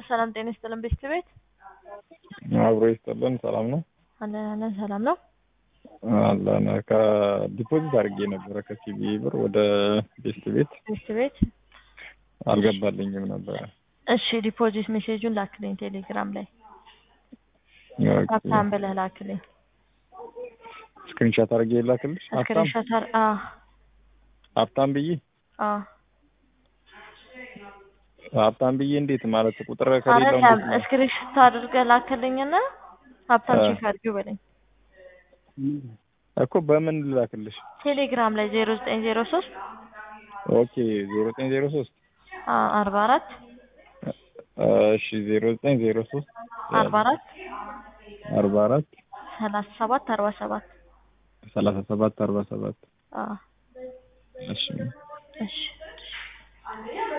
ሰላም ጤና ይስጥልን ቤት ቤት አብሮ ይስጥልን። ሰላም ነው አለን አለን ሰላም ነው አለን። ከዲፖዚት አድርጌ ነበረ ከሲቢ ብር ወደ ቤስት ቤት ቤት ቤት አልገባልኝም ነበረ። እሺ ዲፖዚት ሜሴጁን ላክልኝ ቴሌግራም ላይ ሀብታም ብለህ ላክልኝ ስክሪንሻት አድርጌ ላክልሽ። ሀብታም ስክሪንሾት አር አ ሀብታም ብዬ አ ሀብታም ብዬ እንዴት ማለት ቁጥር ከሌለው አይደለም እንዴት ነው? ስክሪንሾት አድርገህ ላክልኝና ሀብታም አ። ቼክ አድርጊው በለኝ እኮ በምን ልላክልሽ? ቴሌግራም ላይ ዜሮ ዘጠኝ ዜሮ ሶስት ኦኬ ዜሮ ዘጠኝ ዜሮ ሶስት አርባ አራት እሺ ዜሮ ዘጠኝ ዜሮ ሶስት አርባ አራት አርባ አራት ሰላሳ ሰባት አርባ ሰባት ሰላሳ ሰባት አርባ ሰባት አ እሺ እሺ